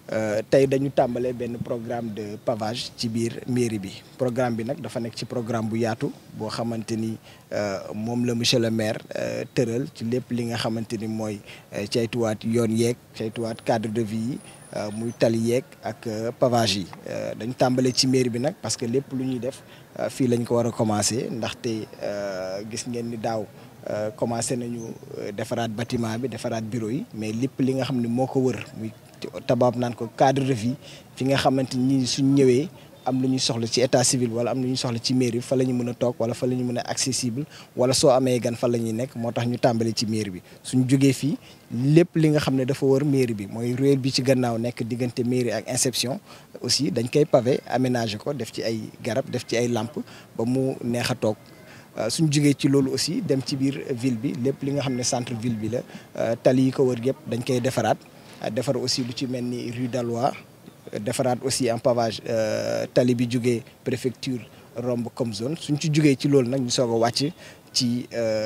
tey dañu tàmbalee benn programme de pavage ci biir mairie bi programme bi nag dafa nekk ci programme bu yaatu boo xamante ni moom la monsieur le maire tëral ci lépp li nga xamante ni mooy caytuwaat yoon yeeg caytuwaat cadre de vie yi muy tali yeeg ak pavage yi dañu tàmbalee ci mairie bi nag parce que lépp lu ñuy def fii lañ ko war a commencer ndaxte gis ngeen ni daaw commencé nañu defaraat bâtiment bi defaraat bureau yi mais lépp li nga xam ne moo ko wër muy tabaab naan ko cadre de vie fi nga xamante ni suñ ñëwee am lu ñuy soxla ci état civil wala am lu ñuy soxla ci mairie fa la ñu mën a toog wala fa la ñu mën a accessible wala soo amee gan fa la ñuy nekk moo tax ñu tàmbali ci mairie bi suñ jógee fii lépp li nga xam ne dafa wër mairie bi mooy ruelle bi ci gannaaw nekk diggante mairie ak inception aussi dañ koy pavé aménager ko def ci ay garab def ci ay lampe ba mu neex a toog suñ jógee ci loolu aussi dem ci biir ville bi lépp li nga xam ne centre ville bi la tali yi ko wër yëpp dañ koy defaraat defar aussi lu ci mel ni rue Dallois defaraat aussi en pavage tali bi jógee préfecture romb comme zone suñ ci jógee ci loolu nag ñu soog a wàcc ci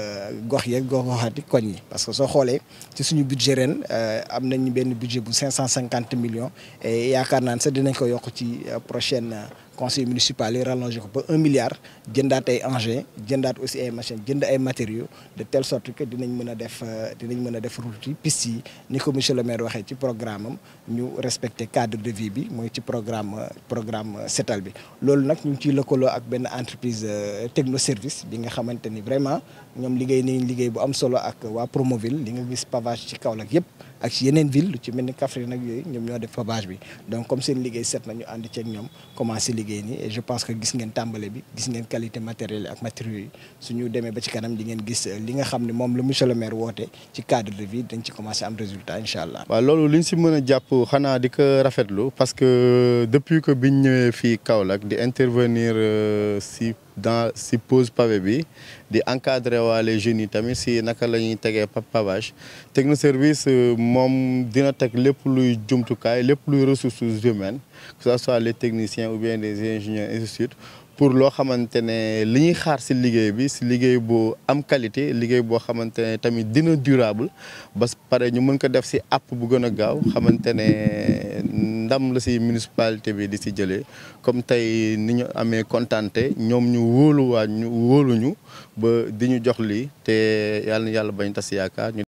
gox yeeg gox goxaati koñ yi parce que soo xoolee ci suñu budget ren am nañ benn budget bu cinq cent cinquante millions et yaakaar naan sax dinañ ko yokk ci prochaine conseil municipal yi rallongé ko ba un milliard jëndaat ay engins jëndaat aussi ay machines jënd ay matériaux de telle sorte que dinañ mën a def dinañ mën a def route yi piste yi ni ko monsieur le maire waxee ci programme am ñu respecter cadre de vie bi mooy ci programme programme setal bi loolu nag ñu ngi ciy lëkkaloo ak benn entreprise technoservice bi nga xamante ni vraiment ñoom liggéey nañ liggéey bu am solo ak waa Promoville li nga gis pavage ci Kaolack yëpp ak ci yeneen ville lu ci mel ni Kaffrine nag yooyu ñoom ñoo def pavage bi donc comme seen liggéey set nañu ànd ceeg ñoom commencé liggéey nii et je pense que gis ngeen tàmbale bi gis ngeen qualité matériel ak matériaux yi suñu demee ba ci kanam di ngeen gis li nga xam ne moom la monsieur le maire woote ci cadre de vie dañ ci commencé am résultat incha allah. waaw loolu li ñu si mën a jàpp xanaa di ko rafetlu parce que depuis que biñ ñëwee fii Kaolack di intervenir si dans si pose pavé bi di encadrer waale jeunes yi tamit si naka la ñuy tegee pavage technoservice moom dina teg lépp luy jumtukaay lépp luy ressources humaines que ce soit les techniciens ou bien des ingénieurs et ainsi de suite pour loo xamante ne li ñuy xaar si liggéey bi si liggéey bu am qualité liggéey boo xamante ne tamit dina durable ba pare ñu mën ko def si app bu gën a gaaw xamante ne ndam la si municipalité bi di si jëlee comme tey ni ñu amee kontante ñoom ñu wóoluwaat ñu wóoluñu ba di ñu jox lii te yàlla na yàlla bañ tas yaakaar